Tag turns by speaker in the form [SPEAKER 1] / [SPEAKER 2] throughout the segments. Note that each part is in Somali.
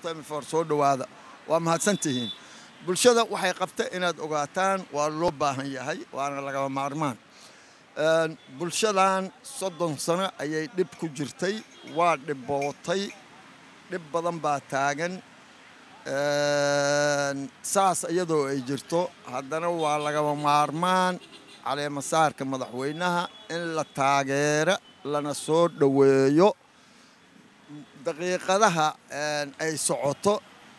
[SPEAKER 1] tmfor soo dhowaada waa mahadsantihiin bulshada waxay qabta inaad ogaataan waa loo baahan yahay waana lagaba maarmaan bulshadan soddon sano ayay dhib ku jirtay waa dhibbootay dhib badan baa taagan saas iyadoo ay jirto haddana waa lagaba maarmaan caleemasaarka madaxweynaha in la taageero lana soo dhoweeyo daqiiqadaha ay socoto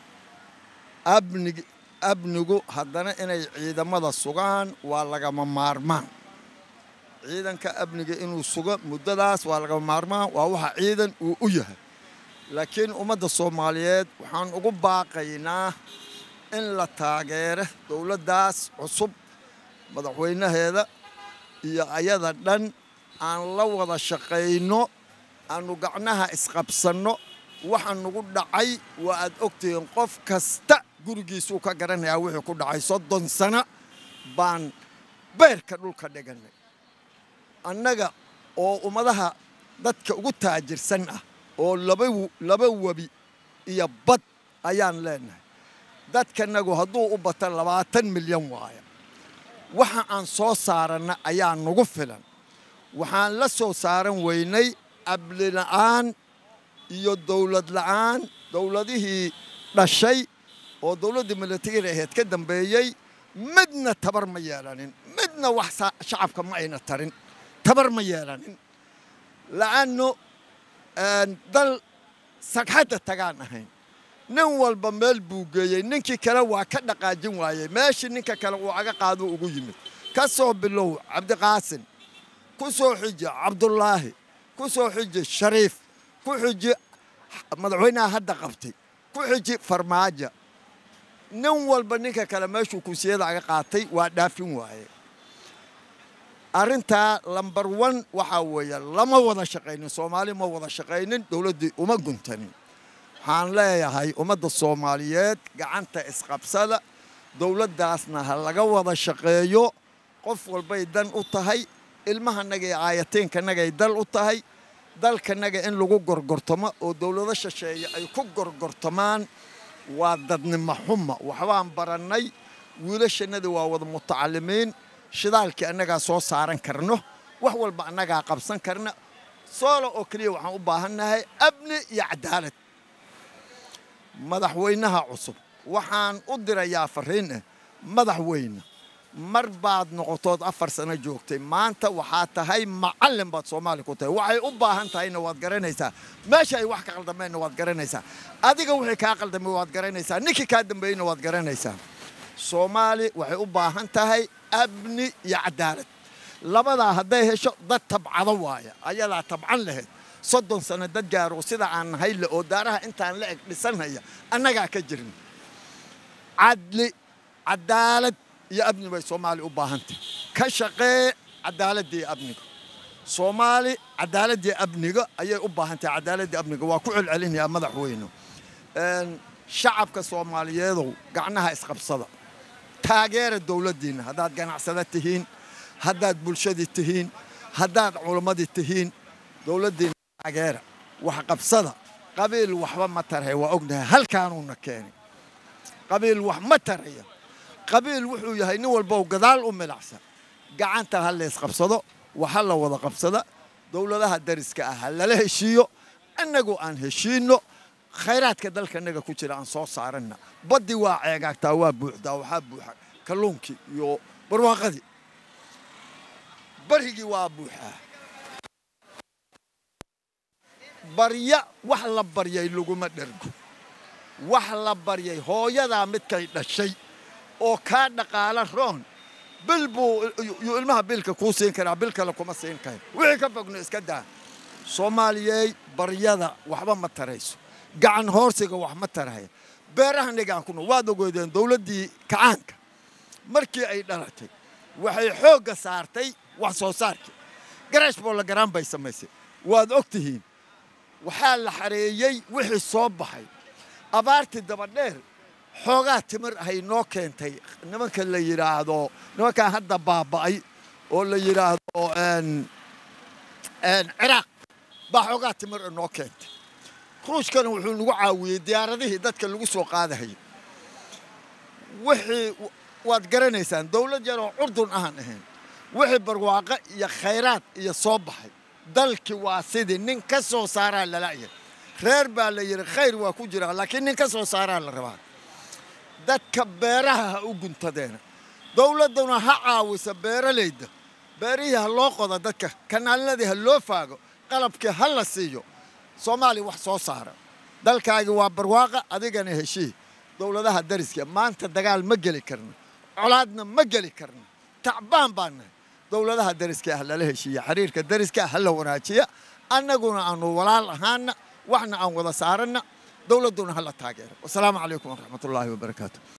[SPEAKER 1] abnig amnigu haddana inay ciidamada sugaan waa lagama maarmaan ciidanka amniga inuu sugo muddadaas waa lagama maarmaan waa waxa ciidan uu u yahay laakiin ummadda soomaaliyeed waxaan ugu baaqaynaa in la taageero dowladdaas cusub madaxweynaheeda iyo ayada dhan aan la wada shaqayno aanu gacnaha isqabsanno waxa nugu dhacay waa aad ogtihiin qof kasta gurigiisuu ka garanayaa wixii ku dhacay soddon sano baan beerka dhulka dhiganay annaga oo ummadaha dadka ugu taajirsan ah oo laba webi iyo bad ayaan leenahay dadkanagu hadduu u bato labaatan milyan waaya waxa aan soo saaranna ayaa nugu filan waxaan la soo saaran weynay abli la'aan iyo dowlad la'aan dowladihii dhashay oo dowladdii milatariga ahayd ka dambeeyey midna tabar ma yeelanin midna wax shacabka ma ayna tarin tabar ma yeelanin la'anno dal sagxadda tagaan ahayn nin walba meel buu geeyey ninkii kale waa ka dhaqaajin waayey meeshii ninka kale uu aga qaado ugu yimid ka soo bilow cabdiqaasin ku soo xiji cabdulaahi ku soo xiji shariif ku xiji madaxweynaha hadda qabtay ku xiji farmaajo nin walba ninka kale meeshuu kursiyada aga qaatay waa dhaafin waaye arrintaa lambar one waxaa weeye lama wada shaqaynin soomaali ma wada shaqaynin dowladdii uma guntanin waxaan leeyahay ummadda soomaaliyeed gacanta isqabsada dowladdaasna ha laga wada shaqeeyo qof walbay dan u tahay ilmahanaga iyo aayatiinkanagay dal u tahay dalkanaga in lagu gorgortamo oo dowlado shisheeye ay ku gorgortamaan waa dadnimo xuma waxbaan barannay wiilashannadii waa wada mutacalimiin shidaalkii annagaa soo saaran karno wax walba annagaa qabsan karna soola oo keliya waxaan u baahannahay amni iyo cadaalad madaxweynaha cusub waxaan u dirayaa fariin ah madaxweyne mar baad noqotood afar sano joogtay maanta waxaa tahay macallin baad soomaali ku tahay waxay u baahan tahayna waad garanaysaa meesha ay wax ka qaldameenna waad garanaysaa adiga wixii kaa qaldamay waad garanaysaa ninkii kaa dambeeyeyna waad garanaysaa soomaali waxay u baahan tahay amni iyo cadaalad labadaa hadday hesho dad tabcado waaya ayadaa tabcan lahayd soddon sano dad gaaro sida aan nahay le oo daaraha intaan la eg dhisanhaya annagaa ka jirin cadli cadaalad iyo amni bay soomaali u baahantahy ka shaqee cadaaladii amniga soomaali cadaaladii amniga ayay u baahantahay cadaaladii amniga waa ku celcelinayaa madaxweyne shacabka soomaaliyeedow gacnaha isqabsada taageera dowladdiinna haddaad ganacsada tihiin haddaad bulshadii tihiin haddaad culammadii tihiin dowladdiinna taageera wax qabsada qabiil waxba ma taraya waa ognahay halkaanuuna keenay qabiil wax ma taraya qabiil wuxuu yahay nin walbow gadaal u milacsan gacanta ha laysqabsado waxa la wada qabsada dowladaha dariska ah ha lala heshiiyo innagu aan heshiinno khayraadka dalkanaga ku jira aan soo saaranna baddii waa ceegaagtaa waa buuxdaa waxaa buuxa kalluunkii iyo barwaaqadii barigii waa buuxaa barya wax la baryay laguma dhergo wax la baryay hooyadaa midkay dhashay oo kaa dhaqaala roon bil buu yuu ilmaha bilka kuu siin karaa bil kale kuma siin karo wixii ka fogno iska daa soomaaliyey baryada waxba ma tarayso gacan hoorsiga wax ma taraya beeraha nigaan ku nool waad ogeedeen dowladdii kacaanka markii ay dhalatay waxay xoogga saartay wax soo saarkii garaash boolla garaan bay samaysay waad og tihiin waxaa la xareeyey wixii soo baxay abaartii dabadheer xoogaa timir ahay noo keentay nimanka la yidhaahdo nimankaan hadda baaba'ay oo la yidhaahdo ciraaq baa xoogaa timir noo keentay ruushkana wuxuu nagu caawiyey diyaaradihii dadka lagu soo qaadahayay wixii waad garanaysaan dowlad yaroo curdun ahaan ahayn wixii barwaaqo iyo khayraad iyo soo baxay dalkii waa sidii nin ka soo saaraa lala'ya reer baa la yidhi khayr waa ku jiraa laakiin nin ka soo saaraa la rabaa dadka beeraha ha u guntadeena dowladduna ha caawisa beeralayda beerihii ha loo qoda dadka kanaaladii ha loo faago qalabkii ha la siiyo soomaaliya wax soo saara dalkaagi waa barwaaqa adigana heshii dowladaha dariska maanta dagaal ma geli karno colaadna ma geli karno tacbaan baan nahay dowladaha dariska ah lala heshiiya xiriirka dariska ah ha la wanaajiya annaguna aanu walaal ahaana waxna aan wada saaranna dowladduna ha la taageero wasalaamu calaykum waraxmatullaahi wabarakaatu